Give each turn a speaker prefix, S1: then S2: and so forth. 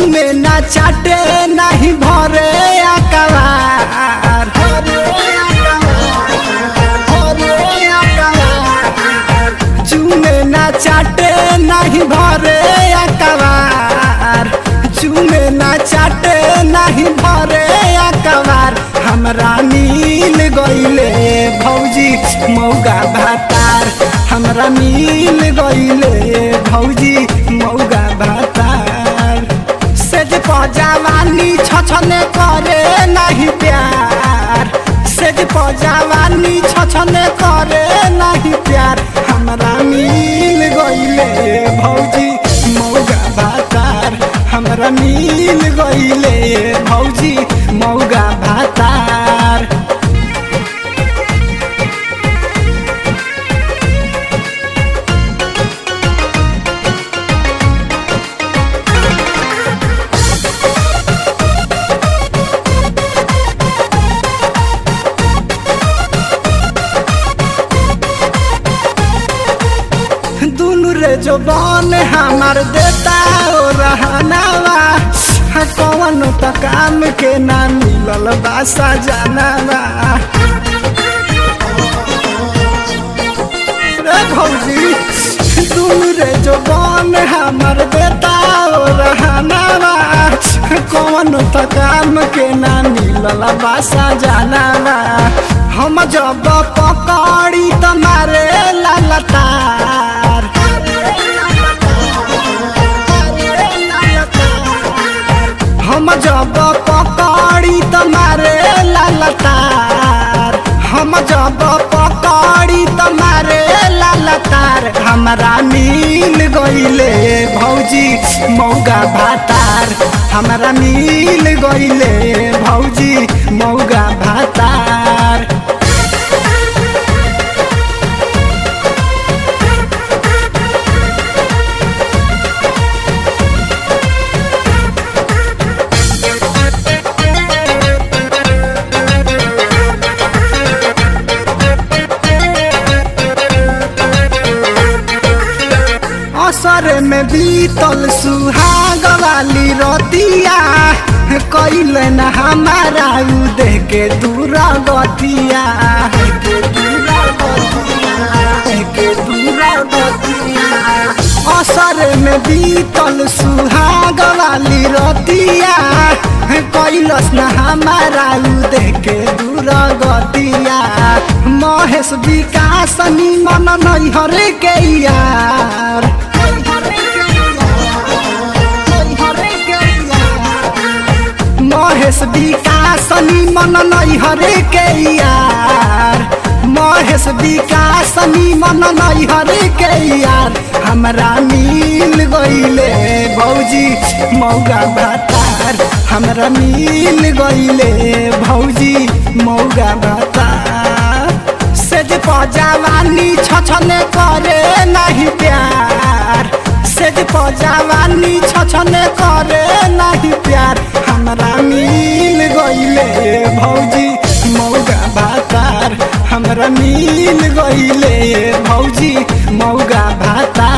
S1: चूमे ना चाटे नहीं भरे अकबार चूमे ना चाटे नहीं भरे अकबार चूमे ना चाटे नहीं भरे अकबार हमरा मिल गईले भौजी मौगा भातार हमरा मिल गईले भौजी मौगा भातार सेज पजावानी छछने करे नहीं प्यार सेज पजावानी छछने करे नहीं प्यार हमरा मिल गईले भौजी मौगा भातार हमरा मिल गईले भौजी मौगा भातार दुनु रे जो बन हमार देता ओ रहनावा कौन त काम के ना मिलल बासा जानवा रे भौजी दुनु रे जो बन हमार देता ओ रहनावा कौन त काम के ना मिलल बासा जानवा हम जब पकड़ी तुम्हारे ललतार हम जब पकड़ी तुम्हारे ललतार हम जब पकड़ी तुम्हारे ललतार हमरा मिल गईले भौजी मौगा भातार हमरा मिल गईले भौजी मौगा भातार असर में बीतल सुहाग वाली रतिया कैल न हमारा उ देह के दूर गतिया असर में बीतल सुहाग वाली रतिया कैलस न हमारा उ देह के दूर गतिया महेश विकास निमन नैहर के यार महेश विकास निमन नैहर के यार महेश विकास निमन नैहर के यार हमरा मिल गईले भौजी मौगा भातार हमरा मिल गईले भौजी मौगा भातार सेज पजावानी छछने करे नहीं प्यार सेज पजावानी छछने करे नहीं प्यार हमरा मिल गईले भौजी मौगा भातार हमरा मिल गईले भौजी मौगा भातार